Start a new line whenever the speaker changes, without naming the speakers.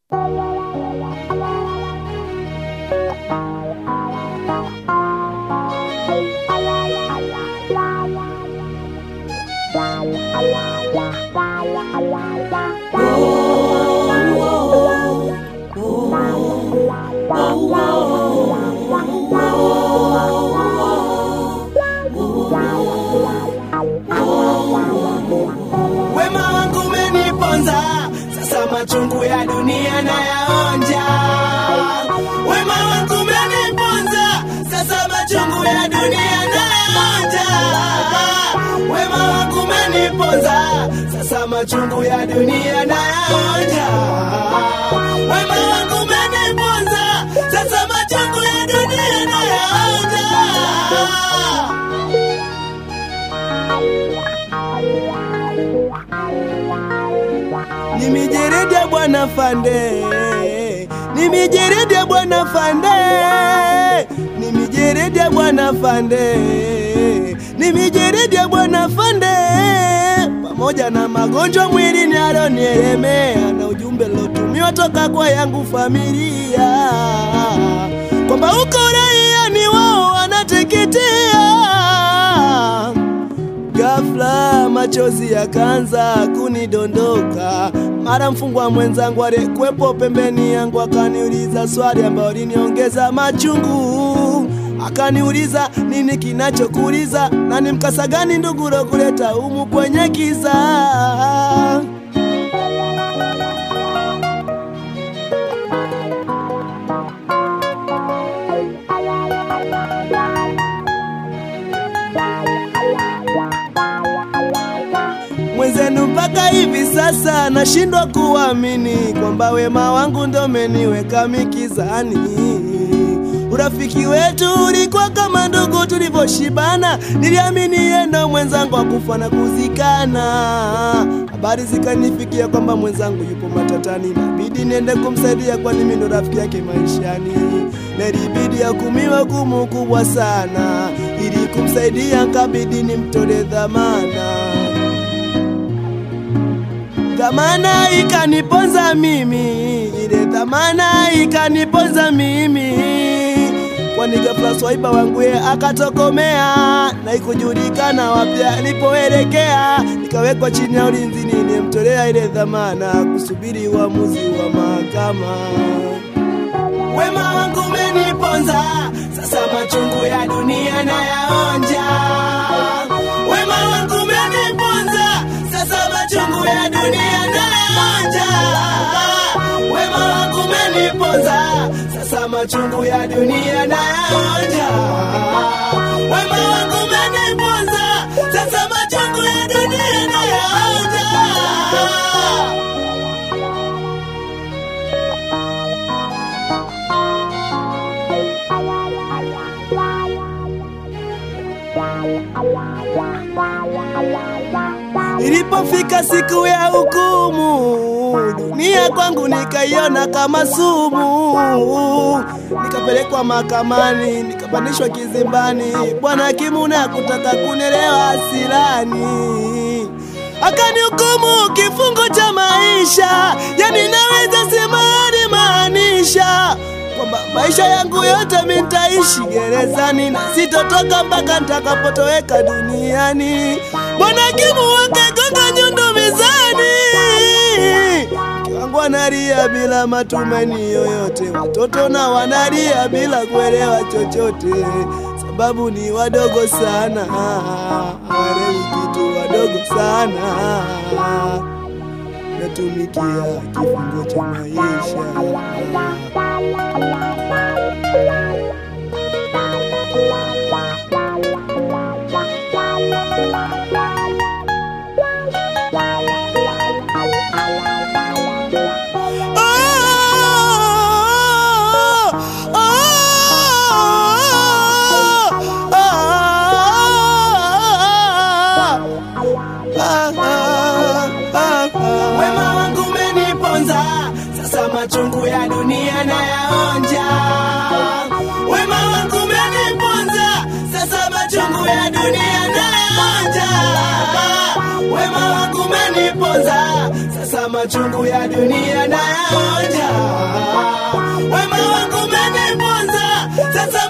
Wema wangu umeniponza, sasa machungu ya dunia nayaonja. Wema wangu umeniponza, sasa machungu ya dunia nayaonja. Wema wangu umeniponza, sasa machungu ya dunia nayaonja. Wema wangu umeniponza, sasa machungu ya dunia nayaonja. Ni mijeredi ya bwana Fande, ni mijeredi ya bwana Fande, ni mijeredi ya bwana Fande, ni mijeredi ya bwana Fande, pamoja na magonjwa mwilini alionielemea na ujumbe lotumiwa toka kwa yangu familia kwamba uko raia ni wao wanateketea Ghafla machozi yakaanza kunidondoka, mara mfungwa mwenzangu aliyekuwepo pembeni yangu akaniuliza swali ambayo liniongeza machungu. Akaniuliza nini kinachokuuliza na ni mkasa gani ndugu kuleta humu kwenye kiza. mwenzenu mpaka hivi sasa nashindwa kuamini kwamba wema wangu ndo umeniweka mikizani. Urafiki wetu ulikuwa kama ndugu tulivyoshibana, niliamini yeye ndo mwenzangu wa kufa na kuzikana. Habari zikanifikia kwamba mwenzangu yupo matatani, nabidi niende kumsaidia, kwani mimi ndo rafiki yake maishani. Na ilibidi akumiwe hukumu kubwa sana, ili kumsaidia kabidi nimtole dhamana dhamana ikaniponza mimi, ile dhamana ikaniponza mimi, kwani ghafla swaiba wangu ye akatokomea na ikujulikana wapi alipoelekea. Nikawekwa chini ya ulinzi, nilimtolea ile dhamana kusubiri uamuzi wa mahakama. Wema wangu umeniponza, sasa machungu ya dunia nayaonja. Wema wangu umeniponza, sasa machungu ya dunia nayaonja. Wema wangu umeniponza, sasa machungu ya dunia nayaonja. Wema wangu umeniponza, sasa machungu ya dunia nayaonja. Ilipofika siku ya hukumu, dunia kwangu nikaiona kama sumu. Nikapelekwa mahakamani, nikapandishwa kizimbani. Bwana hakimu na kutaka kunielewa hasirani, akanihukumu kifungo cha maisha, yani naweza sema alimaanisha kwamba maisha yangu yote mi nitaishi gerezani na sitotoka mpaka nitakapotoweka duniani. Bwana hakimu wakagonga nyundo mezani, mke wangu analia bila matumaini yoyote, watoto na wanalia bila kuelewa chochote, sababu ni wadogo sana, hawaelewi kitu, wadogo sana, natumikia kifungo cha maisha. Wema wangu umeniponza, sasa machungu ya dunia nayaonja. Wema wangu umeniponza, sasa machungu ya dunia nayaonja. wema wako umeniponza, sasa machungu ya dunia nayaonja. Wema wako umeniponza, sasa